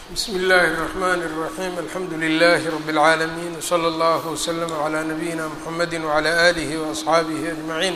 bsmi اllahi الرحmn الرaحيم alxamdu لlh رb العaalمين وslى اllه وslm عlى نabيina mحamedi وعlى آlih وأصxaabih أجmaعين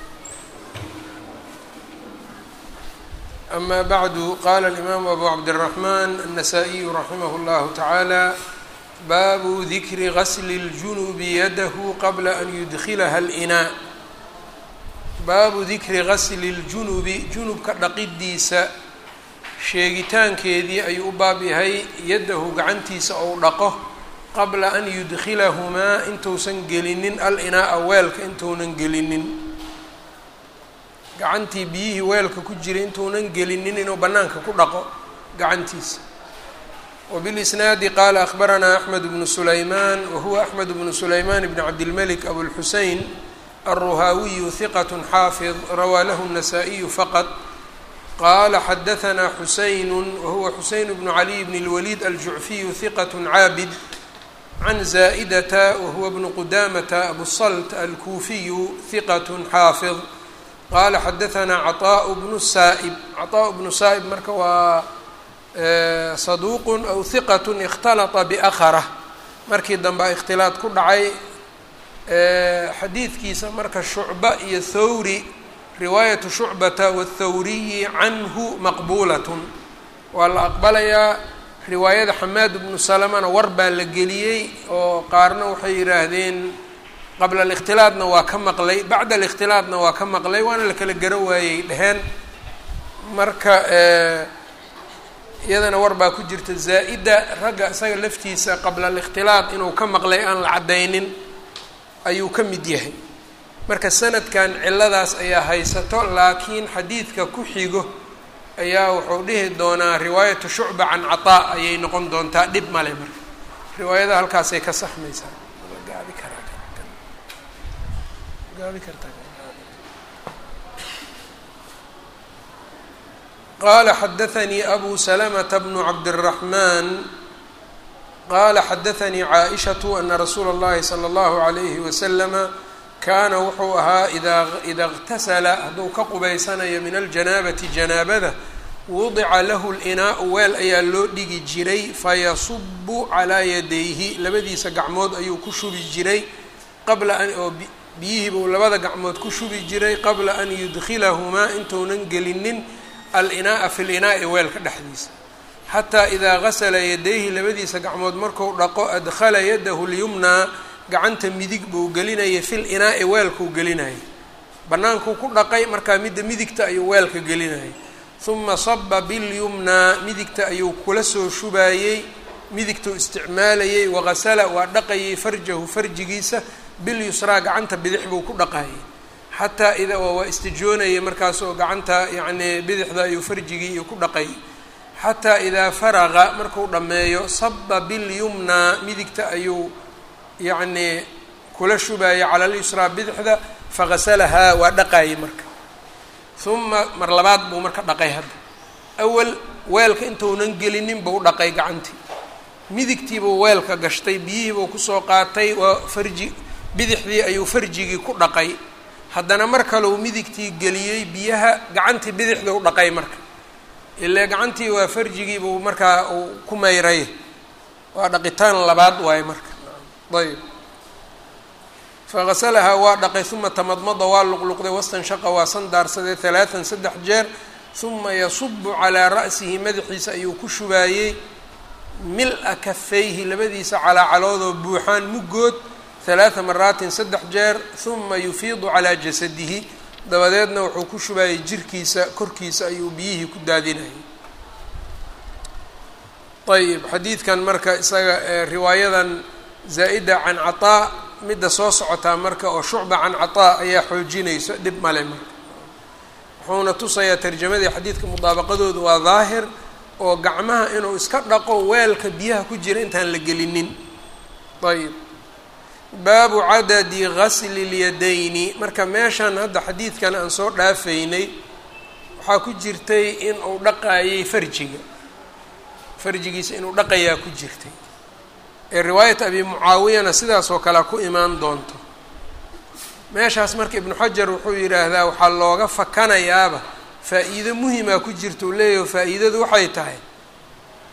ama bعdu qala الإmam abu cabdالرحmn النsائي raximh اllah taعalى babu dikri غsl الجuنب yadh qabla an yudkilha الإnاء baabu dikri gasli ljunubi junubka dhaqidiisa sheegitaankeedii ayuu u baab yahay yaddahu gacantiisa ou dhaqo qabla an yudkilahumaa intuusan gelinin al inaa-a weelka intuunan gelinin gacantii biyihii weelka ku jiray intuunan gelinin inuu bannaanka ku dhaqo gacantiisa wbilisnaadi qaala akhbaranaa axmed bnu sulaymaan wahuwa axmed bnu sulaymaan bn cabdilmelik abulxusein الرhaawiyu ثiqة xaafظ rawaa lahu النasائiyu faqط qala xadaثna xuseyn wahuwa xuseyn bnu عaliي bn الwlيd aljucfiyu ثiqة caabid can zaئdta wahuwa bnu qudamata abusalt alkuufiyu ثiqة xaafظ qala xadaثna caطاء bnu saa'b caطاء bnu saa'b marka waa saduuq aw ثiqaة اkhtalطa bأkrة markii dambe اkhtilaaط ku dhacay xadiidkiisa marka shucba iyo thawri riwaayatu shucbata wathawriyi canhu maqbuulatun waa la aqbalayaa riwaayada xamaad bnu salamana war baa la geliyey oo qaarna waxay yidhaahdeen qabla alikhtilaadna waa ka maqlay bacda alikhtilaadna waa ka maqlay waana la kala garo waayey dheheen marka iyadana war baa ku jirta zaa-ida ragga isaga laftiisa qabla alikhtilaad inuu ka maqlay aan la caddaynin ayuu ka mid yahay marka sanadkan ciladaas ayaa haysato laakiin xadiidka ku xigo ayaa wuxuu dhihi doonaa riwaayatu shucba can cataa ayay noqon doontaa dhib male marka riwaayada halkaasay ka saxmaysaa gaabi karaa gaabi kartaa qala xadaثanii abu salamata bnu cabdالraحman qala xadaثanii caaئishaةu ana rasuula اllahi slى اllahu عalayhi waslama kaana wuxuu ahaa idaa ida اqtasala hadduu ka qubaysanayo min aljanaabati janaabada wudica lahu اlinaau weel ayaa loo dhigi jiray fayasubu calaa yadayhi labadiisa gacmood ayuu ku shubi jiray qabla an oo biyihii buu labada gacmood ku shubi jiray qabla an yudkilahumaa intuunan gelinin alinaaa fi linaai weelka dhexdiisa xataa idaa gasala yadayhi labadiisa gacmood marku dhaqo adkhala yadahu lyumnaa gacanta midig buu gelinayay fil inaa'i weelkuu gelinayay bannaankuu ku dhaqay markaa midda midigta ayuu weelka gelinayay huma saba bilyumnaa midigta ayuu kula soo shubaayey midigtuu isticmaalayey wagasala waa dhaqayay farjahu farjigiisa bilyusraa gacanta bidix buu ku dhaqayay xataa ida waa istijoonayay markaasoo gacanta yacnii bidixda ayuu farjigii iyo ku dhaqayay xataa idaa faraqa marku dhammeeyo saba bilyumnaa midigta ayuu yacnii kula shubaayay cala lyusraa bidixda fagasalahaa waa dhaqaayay marka uma mar labaad buu marka dhaqay hadda awal weelka intuunan gelinin buu dhaqay gacantii midigtiibuu weelka gashtay biyihiibuu kusoo qaatay waa farji bidixdii ayuu farjigii ku dhaqay haddana mar kaleu midigtii geliyey biyaha gacantii bidixda u dhaqay marka ile gacantii waa farjigii buu markaa uu ku mayray waa dhaqitaan labaad waaye marka ayb fagasalahaa waa dhaqay uma tamadmada waa luqluqday wastanshaqa waa sandaarsaday halaatan saddex jeer uma yasubu calaa ra'sihi madaxiisa ayuu ku shubaayey mil-a kafayhi labadiisa calaacaloodoo buuxaan muggood halaata maraatin saddex jeer uma yufiidu calaa jasadihi dabadeedna wuxuu ku shubaayay jirkiisa korkiisa ayuu biyihii ku daadinayay ayb xadiidkan marka isaga riwaayadan zaa-ida can cataa midda soo socotaa marka oo shucba can cataa ayaa xoojinayso dhib male marka wuxuuna tusayaa tarjamadii xadiidka mudaabaqadoodu waa daahir oo gacmaha inuu iska dhaqo weelka biyaha ku jira intaan la gelinin ayb baabu cadadi gasli اlyadayni marka meeshan hadda xadiidkan aan soo dhaafaynay waxaa ku jirtay in uu dhaqaayay farjiga farjigiisa inuu dhaqayaa ku jirtay ee riwaayat abi mucaawiyana sidaas oo kale ku imaan doonto meeshaas marka ibnu xajar wuxuu yidhaahdaa waxaa looga fakanayaaba faa-iido muhimaa ku jirta uu leeyaho faa-iidadu waxay tahay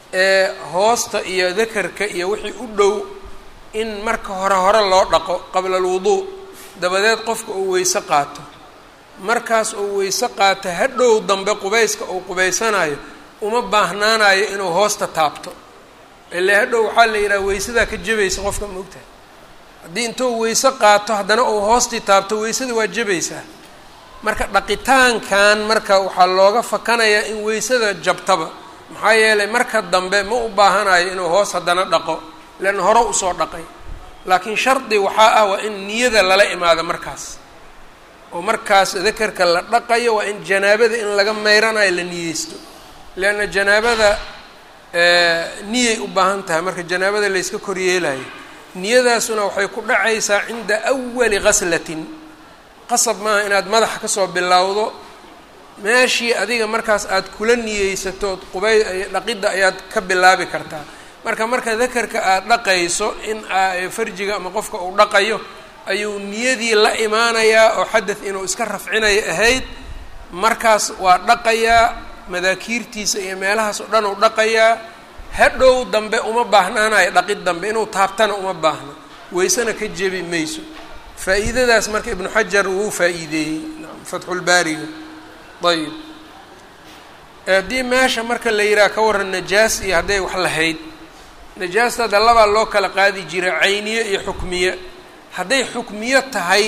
ee hoosta iyo dakarka iyo wixii u dhow in marka hore hore loo dhaqo qabla alwuduu dabadeed qofka uu weyse qaato markaas uu weyse qaato hadhow dambe qubayska uu qubaysanayo uma baahnaanayo inuu hoosta taabto ile hadhow waxaa la yidhaha weysadaa ka jabaysa qofka maogtahay haddii intuu weyse qaato haddana uu hoostii taabto weysada waa jabaysaa marka dhaqitaankan marka waxaa looga fakanayaa in weysada jabtaba maxaa yeelay marka dambe ma u baahanayo inuu hoos haddana dhaqo leanna hore usoo dhaqay laakiin shardi waxaa ah waa in niyada lala imaado markaas oo markaas dakarka la dhaqayo waa in janaabada in laga meyranayo la niyeysto leanna janaabada niyay u baahan tahay marka janaabada layska koryeelayo niyadaasuna waxay ku dhacaysaa cinda awali ghaslatin qasab maaha inaad madaxa kasoo bilowdo meeshii adiga markaas aad kula niyeysatood qubay dhaqidda ayaad ka bilaabi kartaa marka marka dakarka aada dhaqayso in farjiga ama qofka uu dhaqayo ayuu niyadii la imaanayaa oo xadad inuu iska rafcinayo ahayd markaas waa dhaqayaa madaakiirtiisa iyo meelahaas oo dhan uu dhaqayaa hadhow dambe uma baahnaanayo dhaqid dambe inuu taabtana uma baahno weysena ka jebi mayso faa-iidadaas marka ibnu xajar wuu faa-iideeyey fatxulbaariga ayib haddii meesha marka la yidhaha ka waran najaas iyo hadday wax lahayd najaasta hadda labaa loo kala qaadi jiray cayniye iyo xukmiye hadday xukmiyo tahay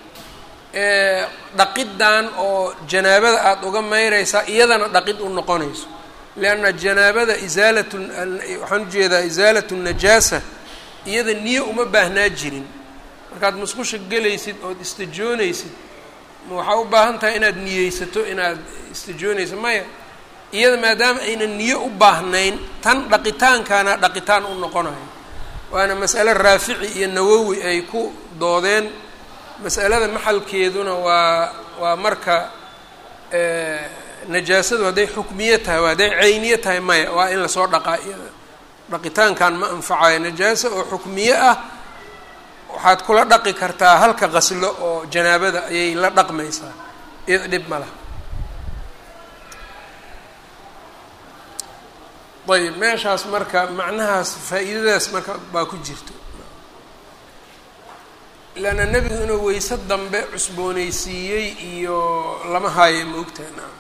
dhaqiddan oo janaabada aada uga mayraysaa iyadana dhaqid u noqonayso lianna janaabada isaalatu waxaan ujeedaa isaalatu najaasa iyada niye uma baahnaa jirin markaad musqusha gelaysid ood istajoonaysid ma waxaa u baahan tahay inaad niyeysato inaad istajoonaysid maya iyada maadaama aynan niye u baahnayn tan dhaqitaankana dhaqitaan u noqonayo waana mas'ale raafici iyo nawowi ay ku doodeen mas'alada maxalkeeduna waa waa marka najaasadu hadday xukmiye tahay waa hadday cayniye tahay maya waa in lasoo dhaqaa iyada dhaqitaankan ma anfacayo najaasa oo xukmiye ah waxaad kula dhaqi kartaa halka qaslo oo janaabada ayay la dhaqmaysaa iyada dhib ma laha ayb meeshaas marka macnahaas faa-iidadaas marka baa ku jirto leanna nebigu inuu weyse dambe cusboonaysiiyey iyo lama haayo ma ogtaha naam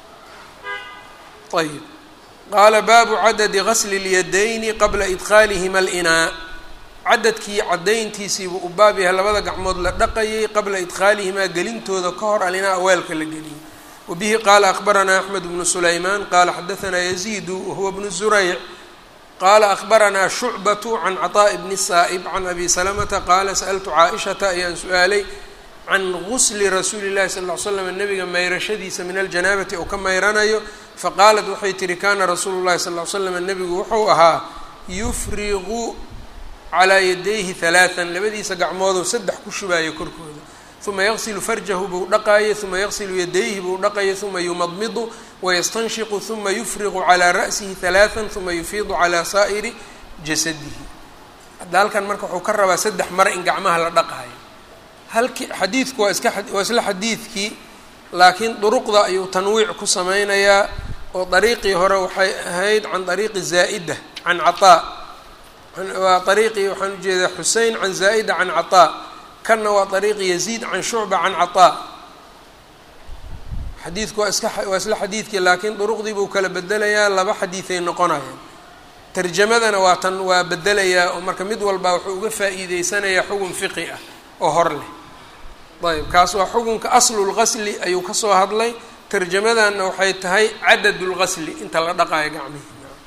ayb qaala baabu cadadi gasli اlyadayni qabla idkhaalihima alinaa cadadkii caddayntiisiibuu u baab yahay labada gacmood la dhaqayay qabla idkhaalihimaa gelintooda ka hor alinaa weelka la geliyay wbihi qaala akbaranaa axmed bnu sulaymaan qaala xadaanaa yaziidu wahuwa bnu zurayc qaala akbaranaa shucbatu can caطaaءi bni saa'ib can abi salamata qaala sa'altu caaishata ayaan su-aalay can gusli rasuuli llahi sal ll ly slam nabiga mayrashadiisa min aljanaabati oo ka mayranayo faqaalat waxay tihi kana rasuulu llahi sal ly slam nabigu wuxuu ahaa yufriqu calaa yadayhi halaaan labadiisa gacmoodou saddex ku shubaayo korkooda uma yaqsilu farjahu buu dhaqaayo uma yaqsilu yadayhi buu dhaqayo uma yumadmidu wayastanshiqu uma yufriqu calaa ra'sihi halaaan uma yufiidu calaa saa'iri jasadihi hadda halkan marka wuxuu ka rabaa saddex mar in gacmaha la dhaqaayo halki xadiidku waa iska waa isla xadiidkii laakiin duruqda ayuu tanwiic ku sameynayaa oo dariiqii hore waxay ahayd can dariiqi zaa'ida can cataa waa ariiqii waxaan ujeedaa xusein can zaa'ida can cataa kanna waa ariiqi yaziid can shucba can cataa xadiidku waa iska waa isla xadiidkii laakiin duruqdii buu kala bedelayaa laba xadiiday noqonayaan tarjamadana waa tan waa bedelayaa oo marka mid walbaa wuxuu uga faa'iideysanayaa xugun fiqi ah oo hor leh ayb kaas waa xukunka aslulgasli ayuu kasoo hadlay tarjamadanna waxay tahay cadad lgasli inta la dhaqaayo gacmihi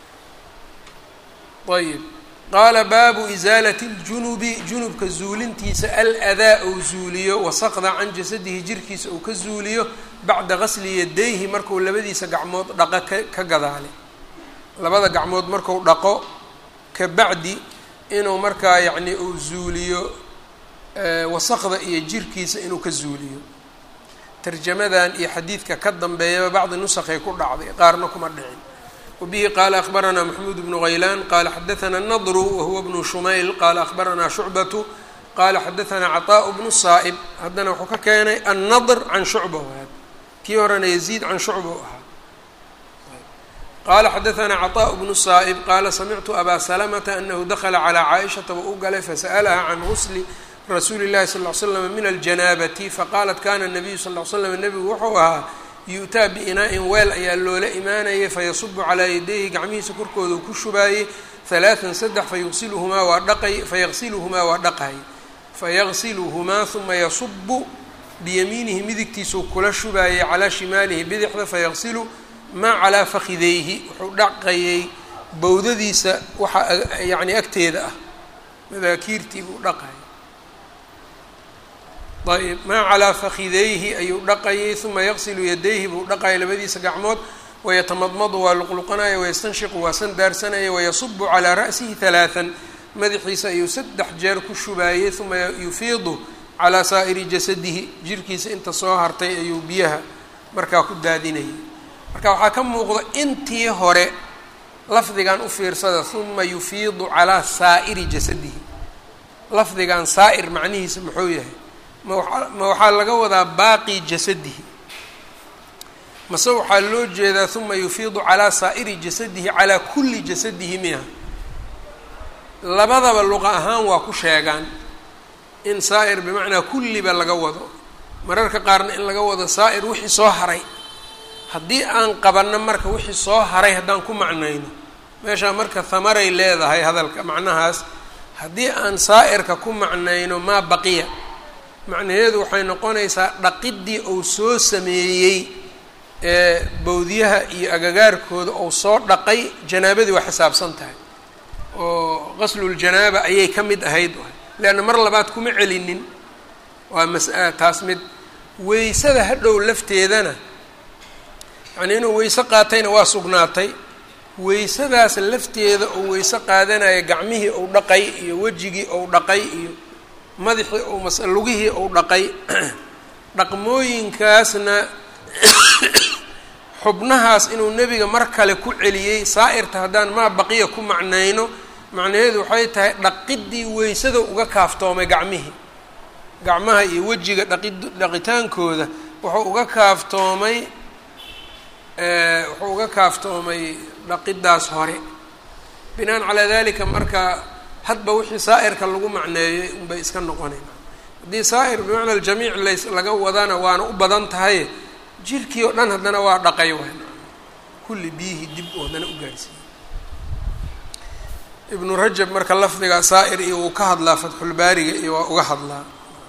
ayb qaala baabu isaalati ljunubi junubka zuulintiisa aladaa ou zuuliyo wasaqda can jasadihi jirkiisa uu ka zuuliyo bacda gasli yadayhi marku labadiisa gacmood dhaqo ka ka gadaale labada gacmood marku dhaqo ka bacdi inuu markaa yacni uu zuuliyo wasaqda iyo jirkiisa inuu ka zuuliyo tarjamadan iyo xadiidka ka dambeeyaba bacdi nusakhay ku dhacday qaarna kuma dhicin wbihi qaala akbaranaa maxmuud bnu haylaan qaala xadaanaa nadru wahuwa bnu shumayl qaala akbaranaa shucbatu qaala xadaanaa caطaaءu bnu saa'ib haddana wuxuu ka keenay annadr can shucba waad kii horena yaziid can shucba u ahaa qala xadaثna cطاء بن الصائب qala samictu abا سلمةa أنhu dakla عlى caaئشhaةa wa u galay fasألha can غusl rasuuli الlahi صلى اه ل sلم min الجanاabةi faqalat kana النabiyu صلى اه sلم nebigu wuxuu ahaa yu'taa biinaa-in weel ayaa loola imaanayay fayasubu calaa yadayhi gacmihiisa korkooda ku shubaayey halaatan saddex fayusiluhumaa waa dhaqay fayaqsiluhumaa waa dhaqay fayaqsiluhumaa huma yasubu biyamiinihi midigtiisuu kula shubaayey calaa shimaalihi bidixda fayaqsilu maa calaa fakidayhi wuxuu dhaqayay bowdadiisa waxa yacni agteeda ah madaakiirtii buu dhaqayay ayb maa calaa fakidayhi ayuu dhaqayay uma yaqsilu yadayhi buu dhaqayay labadiisa gacmood wayatamadmadu waa luqluqanaya wayastanshiqu waa san daarsanaya wayasubu calaa ra'sihi halaatan madaxiisa ayuu saddex jeer ku shubaayey uma yufiidu calaa saa'iri jasadihi jirkiisa inta soo hartay ayuu biyaha markaa ku daadinayay marka waxaa ka muuqda intii hore lafdigan u fiirsada uma yufiidu calaa saa'iri jasadihi lafdigan saa'ir macnihiisa muxuu yahay ma waxaa laga wadaa baaqi jasadihi mase waxaa loo jeedaa uma yufiidu calaa saa'iri jasadihi calaa kulli jasadihi miha labadaba luqa ahaan waa ku sheegaan in saa'ir bimacnaa kulliba laga wado mararka qaarna in laga wado saa'ir wixii soo haray haddii aan qabanno marka wixii soo haray haddaan ku macnayno meeshaa marka hamaray leedahay hadalka macnahaas haddii aan saa'irka ku macnayno maa baqiya macnaheedu waxay noqonaysaa dhaqiddii uu soo sameeyey ee bowdyaha iyo agagaarkooda ou soo dhaqay janaabadii waa xisaabsan tahay oo qasluljanaaba ayay ka mid ahayd leanna mar labaad kuma celinin waa mas-a taas mid weysada hadhow lafteedana yacnii inuu weyse qaatayna waa sugnaatay weysadaas lafteeda uu weyse qaadanaya gacmihii uu dhaqay iyo wejigii uu dhaqay iyo madaxii uu mas lugihii uu dhaqay dhaqmooyinkaasna xubnahaas inuu nebiga mar kale ku celiyey saa'irta haddaan maa baqiya ku macnayno macnaheedu waxay tahay dhaqiddii weysada uga kaaftoomay gacmihii gacmaha iyo wejiga dhaqid dhaqitaankooda wuxuu uga kaaftoomay wuxuu uga kaaftoomay dhaqiddaas hore binaan calaa dalika marka hadba wixii saa'irka lagu macneeyey unbay iska noqonayn haddii saa'ir bimacna aljamiic lays laga wadana waana u badan tahay jirkii oo dhan haddana waa dhaqay wayn kulli biyihii dib oo haddana u gaarsiiyey ibnu rajab marka lafdiga saa'ir iyo wuu ka hadlaa fatxulbaariga iyo waa uga hadlaa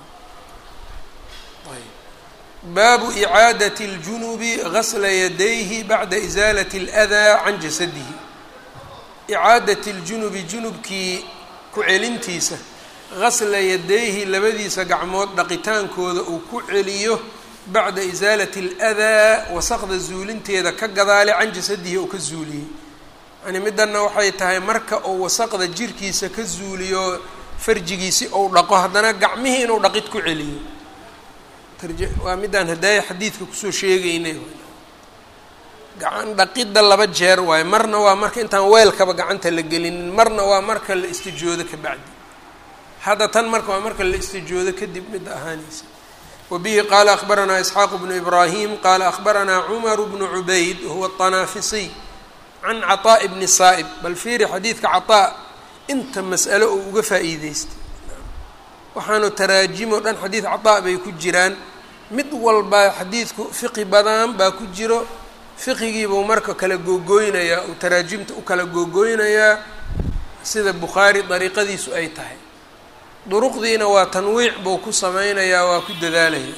baabu icaadati اljunubi gasla yadayhi bacda isaalati اladaa can jasadihi icaadati ljunubi junubkii ku celintiisa gasla yadayhi labadiisa gacmood dhaqitaankooda uu ku celiyo bacda isaalati اladaa wasaqda zuulinteeda ka gadaale can jasadihi oo ka zuuliyey yani middanna waxay tahay marka uu wasaqda jirkiisa ka zuuliyo farjigiisi ou dhaqo haddana gacmihii inuu dhaqid ku celiyo waa middaan hadaaya xadiidka kusoo sheegeynay gacan dhaqidda laba jeer waayo marna waa marka intaan weelkaba gacanta la gelinin marna waa marka la istijoodo ka bacdi hadda tan marka waa marka la istijoodo kadib midda ahaanaysa wabihi qaala akhbaranaa isxaaqu bnu ibraahim qaala akhbaranaa cumaru bnu cubayd wahuwa aطanaafisiy can caطaaءi bni saa'ib bal fiiri xadiidka caطaa inta mas'alo oo uga faa'iideystay waxaanu taraajimo dhan xadiid caطaa bay ku jiraan mid walba xadiidku fiqi badan baa ku jiro fiqigiibuu marka kala googooynayaa uu taraajimta u kala googooynayaa sida bukhaari dariiqadiisu ay tahay duruqdiina waa tanwiic buu ku sameynayaa waa ku dadaalaya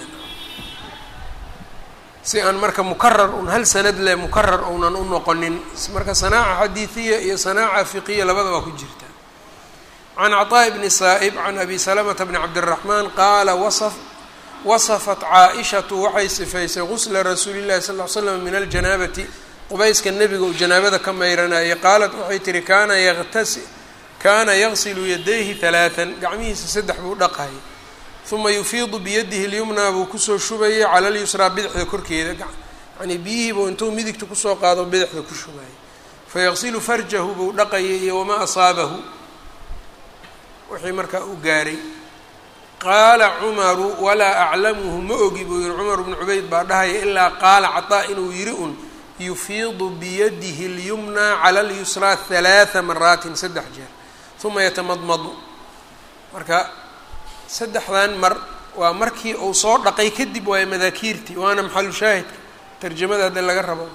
si aan marka mukarar un hal sanad leh mukarar uunan u noqonin marka sanaaca xadiidiya iyo sanaaca fiqiya labada waa ku jirta can caطaaءi bni saa'ib can abi salamata bni cabdiraxmaan qaala wasaf wasafat caa-ishatu waxay sifaysay gusla rasuuli llahi sal ly slam min aljanaabati qubayska nebiga uu janaabada ka mayranayay qaalat waxay tihi kaana yatasi kaana yagsilu yadayhi halaatan gacmihiisa saddex buu dhaqayay uma yufiidu biyadihi lyumnaa buu kusoo shubayay cala lyusraa bidixda korkeeda yani biyihiibuu intuu midigta kusoo qaado bidixda ku shubayay fayaqsilu farjahu buu dhaqayay iyo wamaa asaabahu wixii markaa u gaaray qaala cumaru walaa aclamuhu ma ogi buu yihi cumar bnu cubayd baa dhahaya ilaa qaala cataa inuu yidhi un yufiidu biyadihi اlyumnaa cala اlyusraa halaaa maraatin saddex jeer uma yatamadmadu marka saddexdan mar waa markii uu soo dhaqay kadib waayo madaakiirtii waana maxalu shaahidka tarjamada hadda laga rabo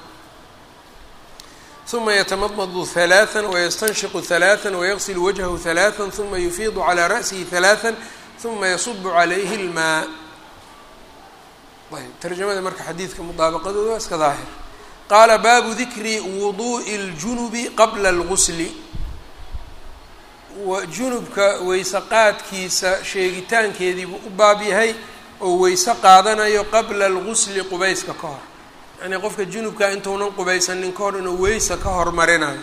uma yatamadmadu halaaa wayastanshiqu halaaa wayaqsilu wajhahu halaaa uma yufiidu calaa ra'sihi halaaa uma yasubu calayhi اlmaa ayb tarjamada marka xadiidka mudaabaqadooda waa iska daahir qaala baabu dikri wuduu'i اljunubi qabla اlgusli junubka weyse qaadkiisa sheegitaankeediibuu u baab yahay oo weyse qaadanayo qabla algusli qubayska ka hor yacnii qofka junubka intuunan qubaysanin ka hor inuu weyse ka hormarinayo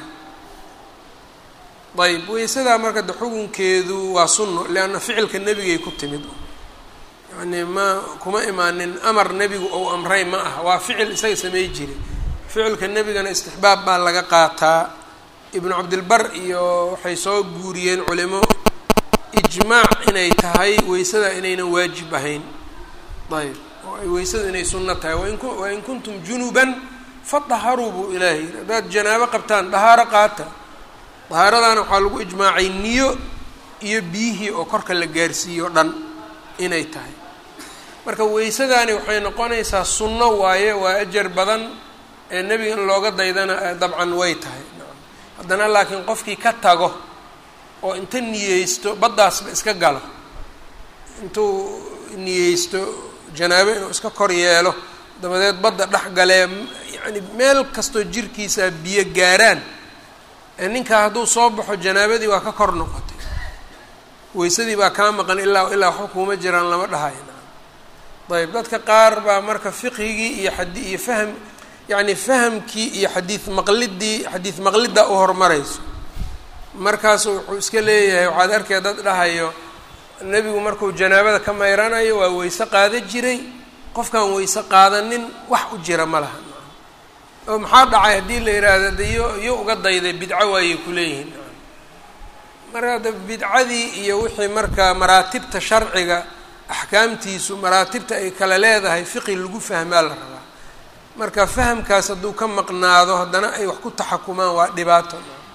ayb weysadaa marka de xukunkeedu waa sunno leanna ficilka nebigay ku timid yacnii ma kuma imaanin amar nebigu ou amray ma aha waa ficil isaga samey jiray ficilka nebigana istixbaab baa laga qaataa ibnu cabdilbar iyo waxay soo guuriyeen culimo ijmaac inay tahay weysada inaynan waajib ahayn ayb oo ay weysada inay sunno tahay wain wain kuntum junuban fadaharuu buu ilaahay yiri haddaad janaabo qabtaan dahaaro qaata dahaaradaana waxaa lagu ijmaacay niyo iyo biyihii oo korka la gaarsiiyo o dhan inay tahay marka weysadaani waxay noqonaysaa sunno waaye waa ajar badan ee nebiga in looga daydana dabcan way tahay haddana laakiin qofkii ka tago oo inta niyeysto baddaasba iska galo intuu niyeysto janaabo inuu iska kor yeelo dabadeed badda dhex galee yacni meel kastoo jirkiisa biyo gaaraan ee ninkaa hadduu soo baxo janaabadii waa ka kor noqotay weysadii baa kaa maqan ilaa ilaa waxba kuuma jiraan lama dhahayo ayb dadka qaar baa marka fiqhigii iyo xadi iyo fahm yacni fahamkii iyo xadiid maqlidii xadiid maqlidda u horumarayso markaasu wuxuu iska leeyahay waxaad arkaya dad dhahayo nebigu markuu janaabada ka mayranayo waa weyse qaada jiray qofkaan weyse qaadanin wax u jira ma laha oo maxaa dhacay haddii la yidhaahdo de yo yo uga dayday bidco waayay kuleeyihiin marka hadda bidcadii iyo wixii marka maraatibta sharciga axkaamtiisu maraatibta ay kala leedahay fiqi lagu fahmaa la rabaa marka fahamkaas hadduu ka maqnaado haddana ay wax ku taxakumaan waa dhibaato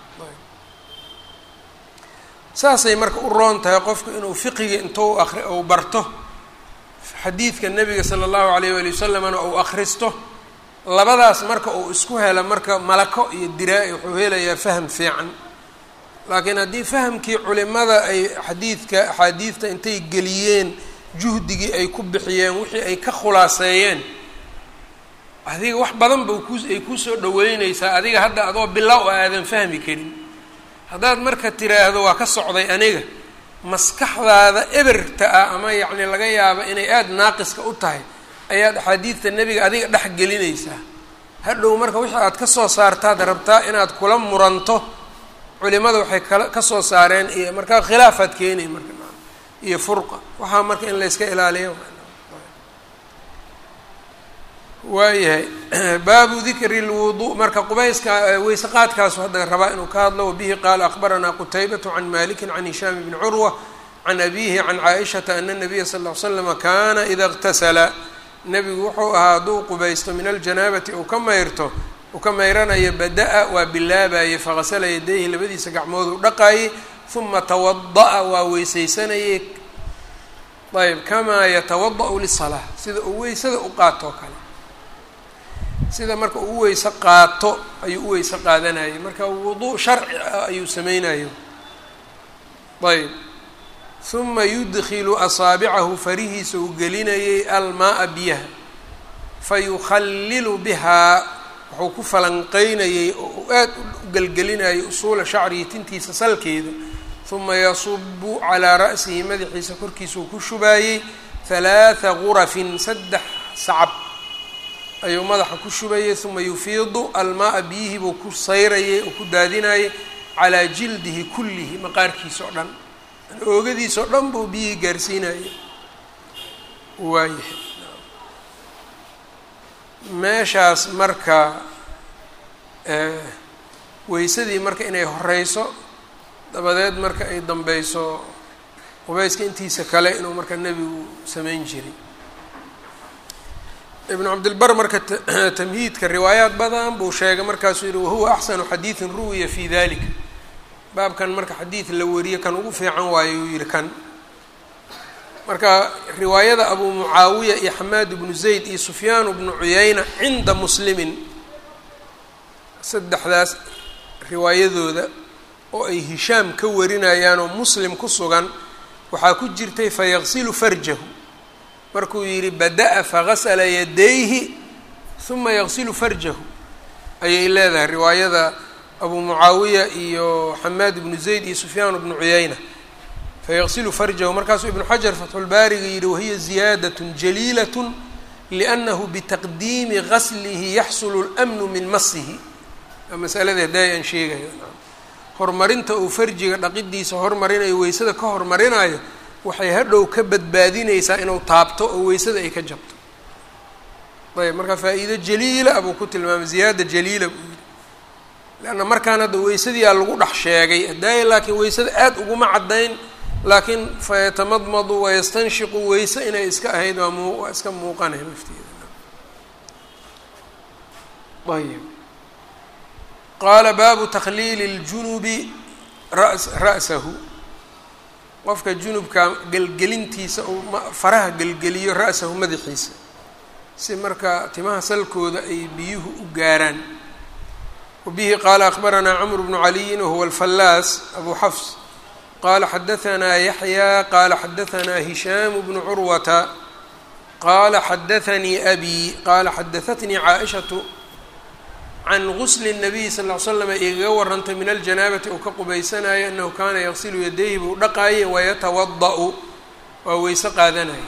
saasay marka u roon tahay qofku inuu fiqiga intuu ari ou barto xadiidka nebiga sala allahu alayh wali wasalamna ou akhristo labadaas marka uu isku helo marka malako iyo diraa-i wuxuu helayaa faham fiican laakiin haddii fahamkii culimada ay xadiidka axaadiidta intay geliyeen juhdigii ay ku bixiyeen wixii ay ka khulaaseeyeen adiga wax badan ba ku ay kusoo dhaweyneysaa adiga hadda adoo bilow a aadan fahmi karin haddaad marka tiraahdo waa ka socday aniga maskaxdaada eberta ah ama yacni laga yaabo inay aada naaqiska u tahay ayaad axaadiidta nebiga adiga dhex gelinaysaa hadhow marka wixii aad ka soo saartaad rabtaa inaad kula muranto culimada waxay kala ka soo saareen iyo markaa khilaafaad keenay marka iyo furqa waxaa marka in layska ilaaliyo waayahay baabu dikri lwudu marka qubayska weyse qaadkaasu hadda rabaa inuu ka hadlo wabihi qaala akbaranaa qutaybatu can maliki can hishaam bni curwa can abihi can caaishata ana nabiya sal ll slama kana ida اqtasala nebigu wuxuu ahaa hadduu qubaysto min aljanaabati uu ka mayrto uu ka mayranayo bada-a waa bilaabayey faqasala yadayhi labadiisa gacmood u dhaqayey uma tawada'a waa weysaysanayey ayb kamaa yatawada-u lisalaa sida uu weysada u qaato o kale sida marka uu weyse qaato ayuu u weyse qaadanayay marka wudu sharci ah ayuu sameynayo ayb uma yudkilu asaabicahu farihiisa uu gelinayay almaaa biyaha fayukhallilu bihaa wuxuu ku falanqeynayey oo uu aad u gelgelinayay usuula shacrihi tintiisa salkeeda uma yasubu calaa ra'sihi madaxiisa korkiisa uu ku shubaayey halaatha gurafin saddex sacab ayuu madaxa ku shubayay uma yufiidu almaaa biyihii buu ku sayrayay oo ku daadinayay calaa jildihi kullihi maqaarkiisa oo dhan oogadiisa oo dhan buu biyihii gaarsiinayay waayahay meeshaas marka weysadii marka inay horeyso dabadeed marka ay dambeyso qubayska intiisa kale inuu marka nebigu sameyn jiray ibnu cabdilbar marka tamhiidka riwaayaat badan buu sheegay markaasuu yihi wahuwa axsanu xadiidin ruwiya fi dalika baabkan marka xadiid la wariye kan ugu fiican waayo uu yihi kan marka riwaayada abu mucaawiya iyo xamaad ibnu zayd iyo sufyaan bnu cuyayna cinda muslimin saddexdaas riwaayadooda oo ay hishaam ka warinayaan oo muslim ku sugan waxaa ku jirtay fayaqsilu farjahu markuu yidhi bada-a fagasla yadayhi huma yaqsilu farjahu ayay leedahay riwaayada abu mucaawiya iyo xamaad ibnu zayd iyo sufyaan bnu cuyayna fayaqsilu farjahu markaasuu ibnu xajar fatxulbaariga yidhi wahiya ziyaadat jaliilat liannahu bitaqdiimi gaslihi yaxsulu اlmnu min masihi waa masaladii hadday aan sheegayo horumarinta uu farjiga dhaqidiisa hormarinayo weysada ka hormarinayo waxay hadhow ka badbaadinaysaa inuu taabto oo weysada ay ka jabto ayb marka faa-iido jaliila buu ku tilmaamay ziyaada jaliila buu yidhi leanna markaan hadda weysadii aa lagu dhex sheegay hadaaya laakiin weysada aada uguma caddayn laakiin fayatamadmadu wayastanshiqu weyse inay iska ahayd waa mu waa iska muuqanay lafteeda ayb qaala baabu takhliili اljunubi ras ra'sahu qofka junubka gelgelintiisa uu faraha gelgeliyo ra'sahu madaxiisa si marka timaha salkooda ay biyuhu u gaaraan wabihi qaala akhbaranaa camr bnu caliyin wahuwa alfallaas abu xafs qala xadahanaa yaxya qaala xadahanaa hishaamu bnu curwata qaala xadaanii abi qaala xadahatnii caaishatu can gusli الnabiyi sal ll ly slam igaga warantay min aljanaabati uu ka qubaysanayo annahu kaana yaqsilu yadayhi buu dhaqaayay wayatawada-u waa weyse qaadanaya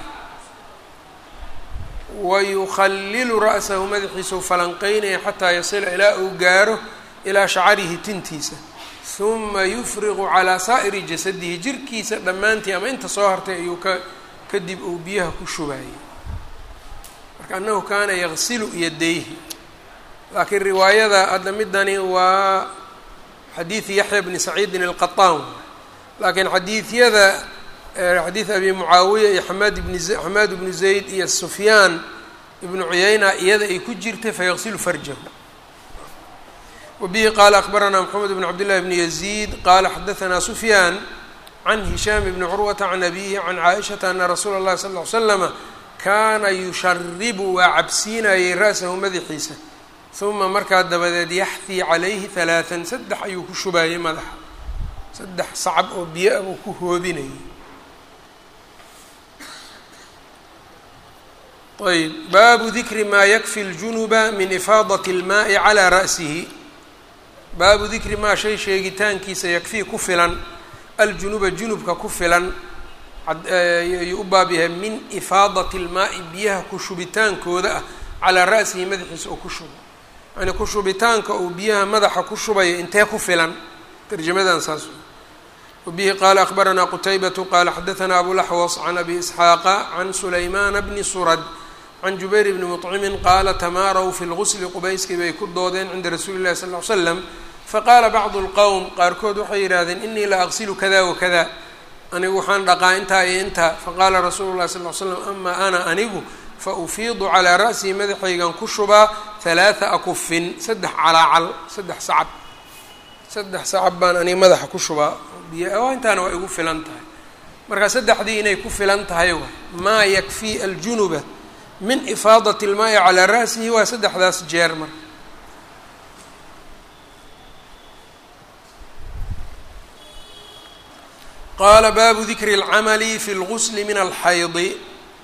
wayukhalilu ra'sahu madaxiisau falanqeynaya xataa yasila ilaa uu gaaro ilaa shacarihi tintiisa huma yufriqu calaa saa'iri jasadihi jirkiisa dhammaantii ama inta soo hartay ayuu ka kadib uu biyaha ku shubaayay marka annahu kaana yaqsilu yadayhi laakiin riwaayada hadda midani waa xadiidi yaxya bni saciidin alqataan laakiin xadiidyada xadiid abi mucaawiya iyo xamaad ibni xamaad ibnu zayd iyo sufyaan ibnu cuyayna iyada ay ku jirtay fayaqsilu farjahu wabihi qaala akbaranaa moxamed bn cabd llahi bni yaziid qaala xadahanaa sufyaan can hishaam bni curwata can abihi can caaishata ana rasuula اllahi sal ll ly slama kaana yusharibu waa cabsiinayay ra'sahu madaxiisa uma markaa dabadeed yaxdii calayhi halaatan saddex ayuu ku shubaayay madaxa saddex sacab oo biyo ah buu ku hoobinayay ayb baabu dikri maa yakfi ljunuba min ifaadat اlmaai calaa ra'sihi baabu dikri maa shay sheegitaankiisa yakfii ku filan aljunuba junubka ku filan ayuu u baab yahay min ifaadati اlmaai biyaha ku shubitaankooda ah calaa ra'sihi madaxiisa oo ku shubo yani ku shubitaanka uu biyaha madaxa ku shubayo intee ku filan tarjamadan saas wabihi qaala akbaranaa qutaybatu qaala xadahanaa abulaxwas can abi isxaaqa can sulaymaana bni surad can jubayr bni muطcimin qaala tamaaraw fi lgusli qubayskii bay ku doodeen cinda rasuuli llahi sal ly slam faqaala bacdu lqowm qaarkood waxay yidhahdeen inii la aqsilu kada wakada anigu waxaan dhaqaa intaa iyo intaa faqaala rasuulu llahi sal ly slam ama ana anigu faufiidu calaa ra'sii madaxaygan ku shubaa halaatha akufin saddex calaacal saddex sacab saddex sacab baan aniga madaxa ku shubaa biyo intaana waa igu filan tahay marka saddexdii inay ku filan tahay waay maa yakfii aljunuba min ifaadati ilmaa'i calaa ra'sihi waa saddexdaas jeer marka qaala baabu dikri اlcamali fi اlgusli min alxaydi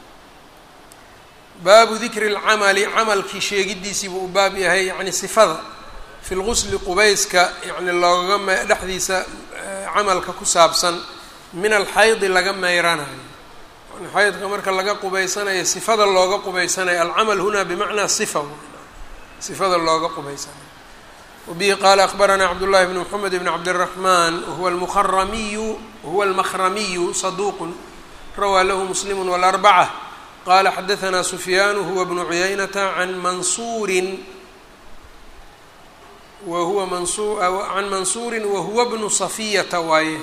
baabu dikri اlcamali camalkii sheegidiisii buu u baab yahay yani sifada fi lgusli qubayska yani loogama dhexdiisa camalka ku saabsan min alxaydi laga meyranayo yani xaydka marka laga qubaysanayo sifada looga qubaysanayo alcamal huna bimacnaa sifa sifada looga qubaysanayo wabihi qaala akbaranaa cabdullahi bn mxamed bn cabdالraxman wahuwa almuharamiyu wahuwa almakramiyu saduuqu rawaa lahu muslimu wاlarbacة qala xadahanaa sufyaan huwa bnu cuyaynata can mansuurin wahuwa mansu can mansuurin wahuwa bnu safiyata waaye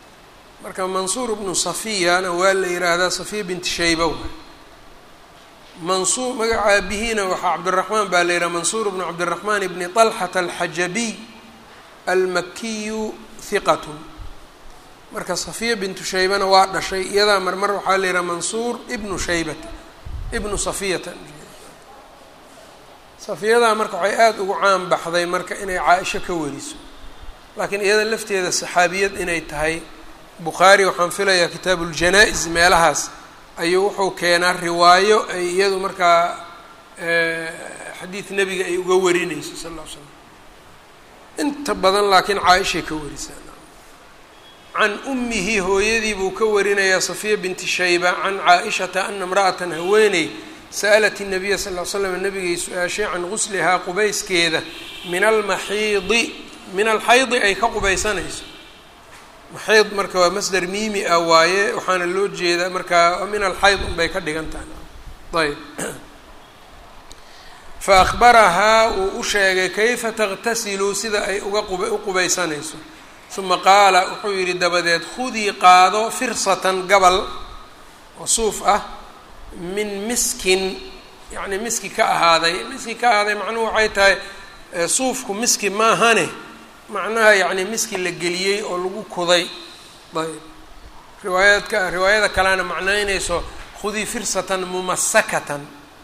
marka mansuur bnu safiyana waa la yidhaahdaa safiya binti shayba waay mansuur magaca aabihiina waxaa cabdiraxmaan baa la yidhaha mansuur bnu cabdiraxmaan bni طalxata alxajabiy almakiyu hiqatun marka safiya bintu shaybana waa dhashay iyadaa marmar waxaa la yidhaha mansuur ibnu shaybata ibnu safiyata safiyadaa marka waxay aada ugu caan baxday marka inay caa-isho ka wariso laakiin iyada lafteeda saxaabiyad inay tahay bukhaari waxaan filayaa kitaabu ljanaa-is meelahaas ayuu wuxuu keenaa riwaayo ay iyadu markaa xadiid nebiga ay uga warinayso sal ll ly slam inta badan laakiin caa-ishay ka warisaa can ummihi hooyadii buu ka warinayaa safiya binti shayba can caa-ishata ana imra'atan haweeney sa'alat الnabiya sal ll slam nabigay su-aashay can guslihaa qubayskeeda min almaxiidi min alxaydi ay ka qubaysanayso maxiid marka waa masder miimi ah waaye waxaana loo jeedaa markaa min alxayd unbay ka dhigan tahay ayb fa akhbarahaa wuu u sheegay kayfa taqtasilu sida ay uga u qubaysanayso uma qaala wuxuu yidhi dabadeed khudii qaado firsatan gabal oo suuf ah min miskin yacni miski ka ahaaday miski ka ahaaday macnuhu waxay tahay suufku miski maahane macnaha yacni miski la geliyey oo lagu kuday ayb riwaayaadka riwaayada kalena macnaynayso khudii firsatan mumasakatan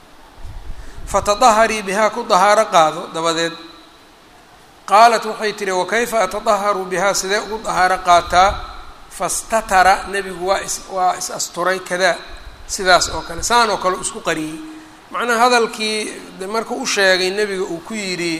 fatadaharii bihaa ku dahaaro qaado dabadeed qaalat waxay tihi wakayfa atadaharu bihaa sidee ugu dahaaro qaataa fastatara nebigu waa is waa is asturay kadaa sidaas oo kale saan oo kale isku qariyey macnaha hadalkii marka u sheegay nebiga uu ku yidhi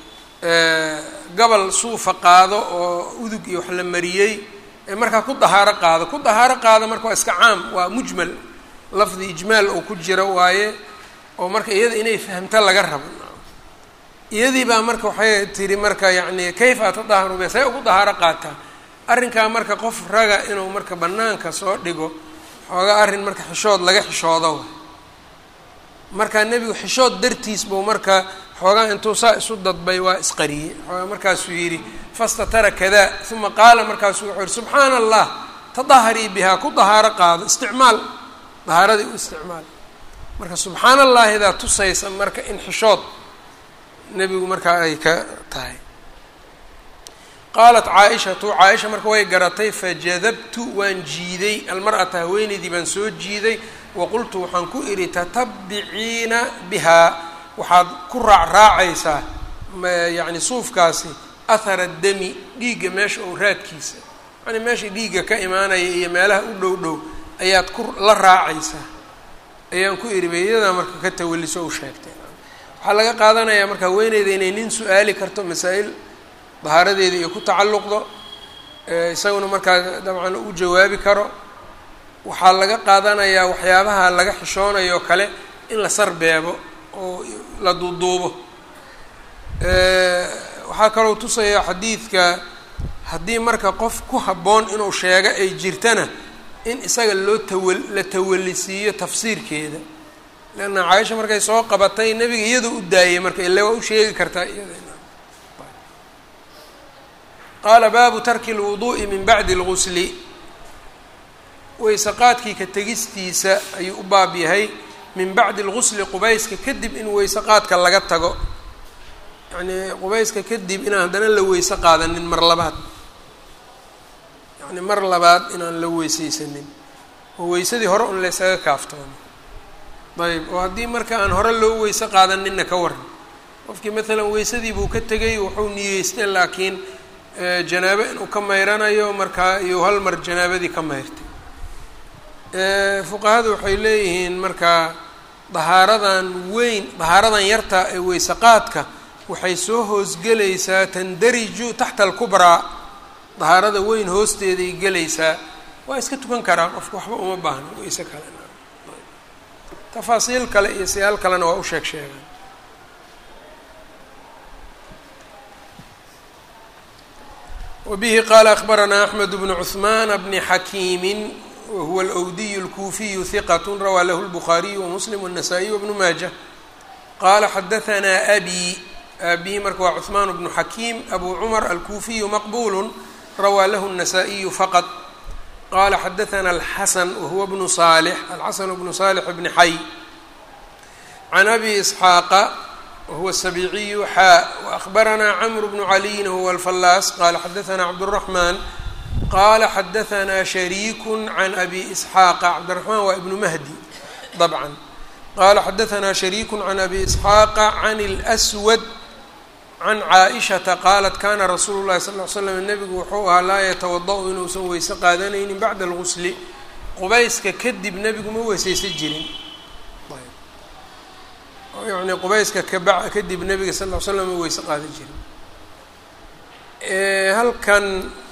gabal suufa qaado oo udug iyo wax la mariyey ee markaa ku dahaaro qaado ku dahaaro qaado marka waa iska caam waa mujmal lafdi ijmaal oo ku jira waaye oo marka iyada inay fahamto laga rabo iyadii baa marka waxay tihi marka yacni kayfa atadaharu be say ugu dahaaro qaataa arrinkaa marka qof raga inuu marka banaanka soo dhigo xoogaa arrin marka xishood laga xishoodo markaa nebigu xishood dartiis buu marka xoogaa intuu saa isu dadbay waa isqariyey xoogaa markaasuu yidhi fastatara kadaa uma qaala markaasuu wuxuu yihi subxaana allah tadaharii bihaa ku dahaaro qaado isticmaal dahaaradii u isticmaal marka subxaana allahidaa tusaysa marka in xishood nebigu markaa ay ka tahay qaalat caa-ishatu caa-isha marka way garatay fajadabtu waan jiiday almar'ata haweenaydii baan soo jiiday waqultu waxaan ku idhi tatabiciina bihaa waxaad ku raacraacaysaa yacni suufkaasi athara dami dhiigga meesha oo raadkiisa yani meesha dhiigga ka imaanaya iyo meelaha u dhow dhow ayaad ku la raacaysaa ayaan ku idhi beeyadaa marka ka tawaliso u sheegtay waxaa laga qaadanayaa marka haweeneyda inay nin su-aali karto masaa-il dahaaradeeda iyo ku tacalluqdo isaguna markaa dabcan u jawaabi karo waxaa laga qaadanayaa waxyaabaha laga xishoonayo kale in la sarbeebo oo la duuduubo waxaa kaloo tusaya xadiidka haddii marka qof ku habboon inuu sheego ay jirtana in isaga loo tawa la tawalisiiyo tafsiirkeeda leanna caaisha markay soo qabatay nebiga iyadoo u daayay marka ile waa u sheegi kartaa iyada qaala baabu tarki lwuduu'i min bacdi lgusli weyse qaadkii ka tegistiisa ayuu u baab yahay min bacdi lgusli qubayska kadib in weyse qaadka laga tago yacnii qubayska kadib inaan haddana la weyse qaadanin mar labaad yacni mar labaad inaan la weyseysanin oo weysadii hore un laysaga kaaftoono ayb oo haddii marka aan hore loo weyse qaadaninna ka waran qofkii maalan weysadii buu ka tegay wuxuu niyeystay laakiin janaabo inuu ka mayranayo markaa iyo hal mar janaabadii ka mayrtay fuqahadu waxay leeyihiin markaa dahaaradan weyn dahaaradan yarta ee weyse qaadka waxay soo hoosgelaysaa tandariju taxta alkubraa dahaarada weyn hoosteeday gelaysaa waa iska tukan karaa qofka waxba uma baahno weyse kale tafaasiil kale iyo siyaal kalena waa u sheeg sheegaan wbihi qaala akbaranaa axmed bnu cuثmaan bni xakiimi wahuwa alwdiy اlkuufiyu hiqat rawaa lahu اlbukhaariyu wamuslim wالnasaa-iy wbnu maaja qaala xadahanaa abi aabihi marka waa cuثmaan bnu xakiim abu cumar alkuufiyu maqbulu rawaa lahu الnasaa-iyu faqad qala xadahanaa alxasan wahuwa bnu salix alxasan bnu salix bni xay can abi isxaaqa wahuwa sabiiciyu xaa waأkhbaranaa cmr bnu caliyin huwa alfallaas qala xadaanaa cabdالraxmaan qala xadaanaa shariiku can abi isxaaqa cabdiraxmaan waa ibnu mahdi dabcan qala xadaanaa shariiku can abi isxaaqa can اlأswad can caaishata qaalat kana rasuulu llahi sal ly slam nebigu wuxuu ahaa laa yatawada-u inuusan weyse qaadanaynin bacda algusli qubayska kadib nebigu ma weyseysan jirin yani qubayska kaba kadib nebiga sal ly slam ma weyse qaadan jirin halkan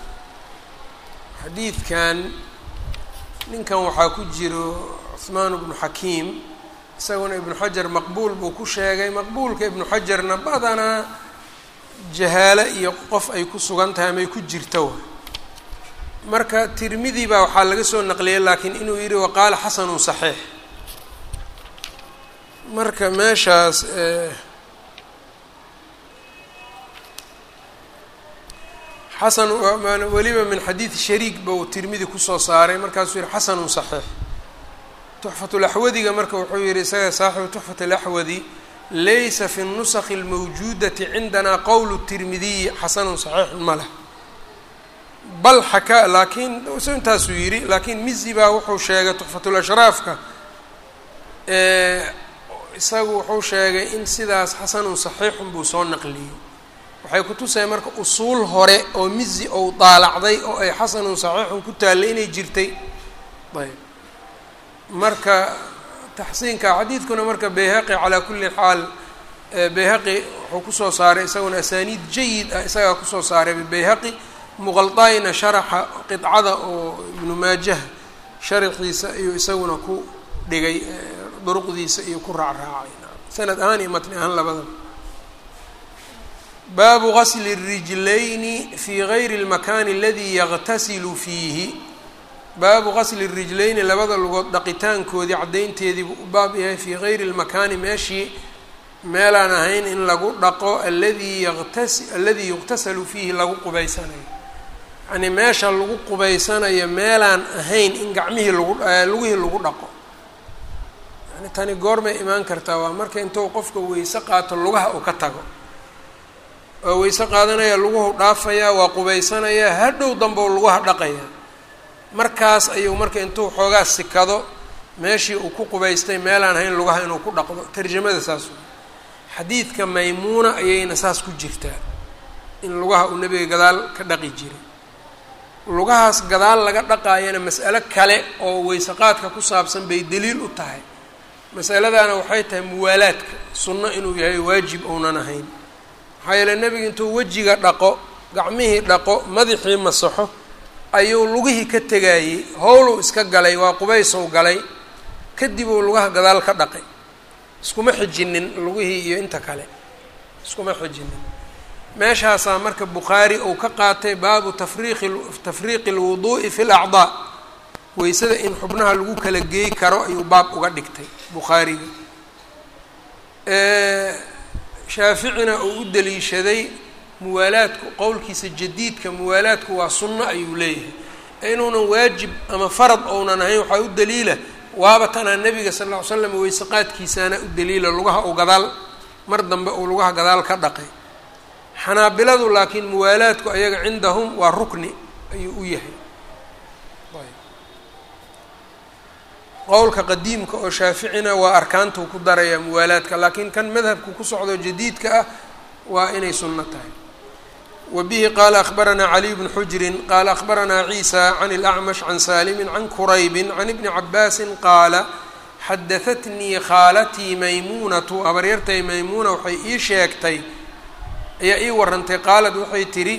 xadiidkan ninkan waxaa ku jiro cuhmaan bnu xakiim isaguna ibnu xajar maqbuul buu ku sheegay maqbuulka ibnu xajarna badanaa jahaalo iyo qof ay ku sugan tahay amay ku jirto marka tirmidi baa waxaa laga soo naqliyay laakiin inuu yidhi waqaala xasanun saxiix marka meeshaas xasan weliba min xadiidi shariik ba uu tirmidi kusoo saaray markaasuu yihi xasanun saxiix tuxfatulaxwadiga marka wuxuu yihi isaga saaxibu tuxfat alaxwadi laysa fi nusakhi اlmawjuudati cindana qowlu tirmidiyi xasanun saxiixun ma leh bal xakaa laakiin s intaasuu yidhi laakiin mizi baa wuxuu sheegay tuxfatulashraafka isagu wuxuu sheegay in sidaas xasanun saxiixun buu soo naqliyey waxay kutusaya marka usuul hore oo mizi ou daalacday oo ay xasanun saxiixun ku taallay inay jirtay ayb marka taxsiinka xadiidkuna marka bayhaqi calaa kulli xaal bayhaqi wuxuu kusoo saaray isaguna asaaniid jayid ah isagaa kusoo saaray bayhaqi muqaldaayna sharaxa qidcada oo ibnu maajah sharaxiisa ayuu isaguna ku dhigay duruqdiisa iyo ku raacraacay sanad ahaan iyo matni ahaan labadaba baabu gasli الrijlayni fi gayri اlmakani aladi yaqtasilu fiihi baabu gasli rijlayni labada lugood dhaqitaankoodii caddaynteedii buu u baab yahay fii gayri lmakaani meeshii meelaan ahayn in lagu dhaqo aladii yaqtas aladii yuqtasalu fiihi lagu qubaysanayo yacnii meesha lagu qubaysanayo meelaan ahayn in gacmihii lagu lugihii lagu dhaqo yani tani goormay imaan kartaa waa marka intuu qofka weyse qaato lugaha uu ka tago waa weyse qaadanaya luguhu dhaafayaa waa qubaysanayaa hadhow dambou lugaha dhaqaya markaas ayuu marka intuu xoogaa sikado meeshii uu ku qubaystay meelaan hayn lugaha inuu ku dhaqdo tarjamada saas wey xadiidka maymuuna ayayna saas ku jirtaa in lugaha uu nebiga gadaal ka dhaqi jiray lugahaas gadaal laga dhaqaayana mas'alo kale oo weysaqaadka ku saabsan bay daliil u tahay masaladaana waxay tahay muwaalaadka sunno inuu yahay waajib ounan ahayn maxaa yeele nebiga intuu wejiga dhaqo gacmihii dhaqo madaxii masaxo ayuu lugihii ka tegayey howluu iska galay waa qubaysow galay kadib uu lugaha gadaal ka dhaqay iskuma xijinin lugihii iyo inta kale iskuma xijinin meeshaasaa marka bukhaari uu ka qaatay baabu tafriiqi tafriiqi lwuduu'i fi lacdaa weysada in xubnaha lagu kala geey karo ayuu baab uga dhigtay bukhaariga shaaficina uu u daliishaday muwaalaadku qowlkiisa jadiidka muwaalaadku waa sunno ayuu leeyahay ee inuunan waajib ama farad ounan ahayn waxaa u daliila waaba tanaa nebiga sal lla ly slam weyseqaadkiisaana u daliila lugaha uu gadaal mar dambe uu lugaha gadaal ka dhaqay xanaabiladu laakiin muwaalaadku ayaga cindahum waa rukni ayuu u yahay qowlka qadiimka oo shaaficina waa arkaantuu ku daraya muwaalaadka laakiin kan madhabku ku socdo jadiidka ah waa inay sunno tahay wa bihi qaala akhbaranaa caliy bnu xujrin qaala akhbaranaa ciisa can اlacmash can saalimin can quraybin can ibni cabaasin qaala xadahatnii khaalatii maymuunatu habaryartay maymuuna waxay ii sheegtay ayaa ii warantay qaalad waxay tidhi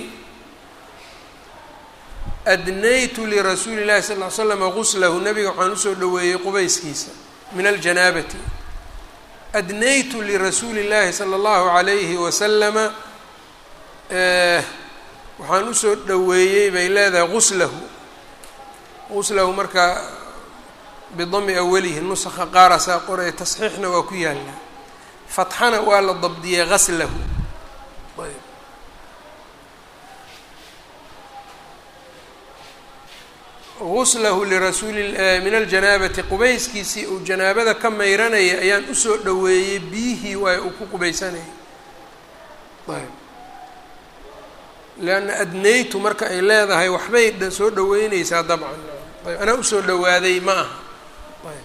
adnaytu lirasuuli llahi sal ly slama guslahu nabiga waxaan usoo dhoweeyey qubayskiisa min aljanaabati adnaytu lirasuuli llaahi sala allahu calayhi wasalama waxaan usoo dhoweeyey bay leedahay guslahu guslahu marka bidami awalihi nusakha qaarasaa qoraya tasxiixna waa ku yaallaa fatxana waa la dabdiyey gaslahu guslahu lirasuuli min aljanaabati qubayskiisii uu janaabada ka mayranaya ayaan usoo dhoweeyey biyihii waay uu ku qubaysanayay ayb leanna adnaytu marka ay leedahay waxbay soo dhaweyneysaa dabcan ayb anaa usoo dhowaaday ma aha ayb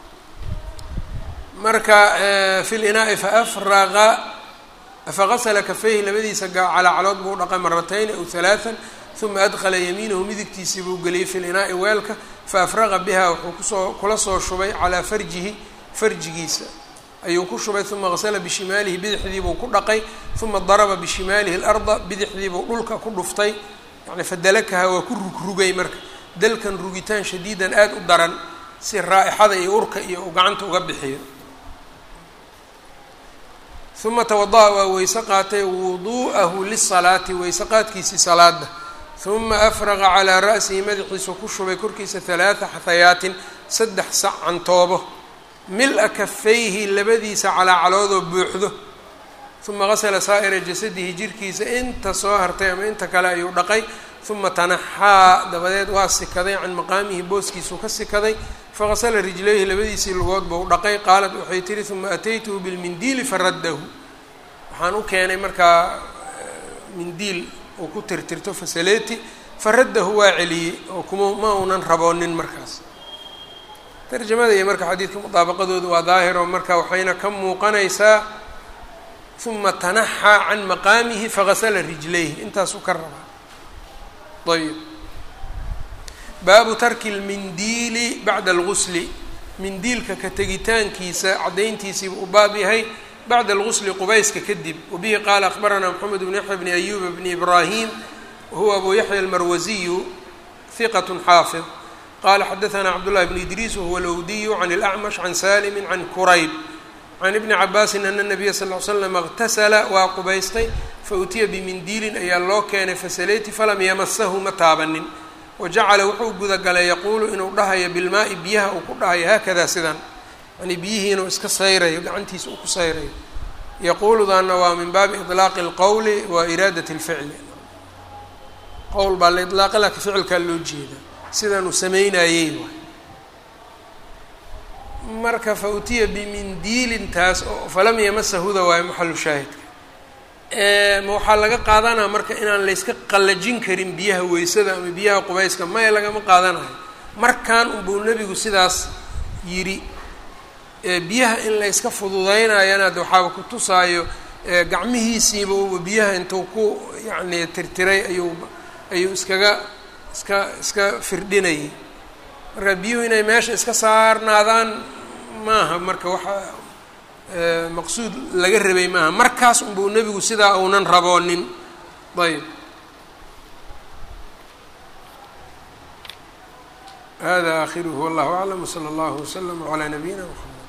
marka fi linaa'i faafraqa faqasla kafayhi labadiisa calaacalood buu dhaqay maratayn aw halaaan uma adkhala yamiinahu midigtiisii buu geliyey fi linaa'i weelka faafraqa biha wuxuu kusoo kula soo shubay calaa farjihi farjigiisa ayuu ku shubay uma qasla bishimaalihi bidixdiibuu ku dhaqay uma daraba bishimaalihi larda bidixdiibuu dhulka ku dhuftay yani fadalakaha waa ku rugrugay marka dalkan rugitaan shadiidan aada u daran si raa'ixada iyo urka iyo uu gacanta uga bixiyo uma tawada'a waa weyse qaatay wuduu'ahu lisalaati weyse qaadkiisii salaada uma afraqa calaa ra'sihi madaxiisu ku shubay korkiisa halaata xahayaatin saddex sac cantoobo mil-a kafayhi labadiisa calaacaloodoo buuxdo uma qasala saa'ira jasadihi jirkiisa inta soo hartay ama inta kale ayuu dhaqay uma tanaxaa dabadeed waa sikaday can maqaamihi booskiisuu ka sikaday faqasala rijlayhi labadiisii lugood buu dhaqay qaalat waxay tihi uma ataytuhu bilmindiili faraddahu waxaan u keenay markaa mindiil uu ku tirtirto fasaleti faraddahu waa celiyey oo kuma ma unan raboonin markaas tarjamada iyo marka xadiidka mudaabaqadoodu waa daahiro marka waxayna ka muuqanaysaa uma tanaxaa can maqaamihi faqasala rijlayhi intaasuu ka rabaa ayb baabu tarki lmindiili bacda algusli mindiilka ka tegitaankiisa caddayntiisiiba u baab yahay bacda algusli qubayska kadib wabihi qaala akhbaranaa moxamed bn yaxya bni ayuba bni ibraahim wahuwa abu yaxya almarwasiyu hiqat xaafid qala xadaثna cabdullahi bn idriis wahuwa lowdiyu can اlacmash can salimi can kurayb can ibni cabaasin ana nabiya sal l slam اqtasala waa qubaystay fautiya bimindiilin ayaa loo keenay fasaleti falam yamasahu ma taabanin wajacala wuxuu gudagalay yaquulu inuu dhahayo bilmaai biyaha uu ku dhahayo haakada sidan yani biyihii inuu iska sayrayo gacantiisa uu ku sayrayo yaquuludaana waa min baabi iطlaaqi اlqowli wa iraadat اlficli qowl baa la iطlaaqa laakiin ficilkaa loo jeeda sidanuu samaynayey waay marka fa utiya bimindiilin taas oo falam yamasahuda waayo maxalu shaahidka ma waxaa laga qaadanaa marka inaan layska qallajin karin biyaha weysada ama biyaha qubayska maya lagama qaadanayo markan unbuu nebigu sidaas yidhi biyaha in layska fududeynayana de waxaaba ku tusaayo gacmihiisiiba uba biyaha intuu ku yacni tirtiray ayuu ayuu iskaga iska iska firdhinayay marka biyuhu inay meesha iska saarnaadaan maaha marka waxa maqsuud laga rabay maaha markaas unbuu nebigu sidaa uunan raboonin ayb hada akhiruhu wallahu aclam wsala allahu waslama calaa nabiyina mxamed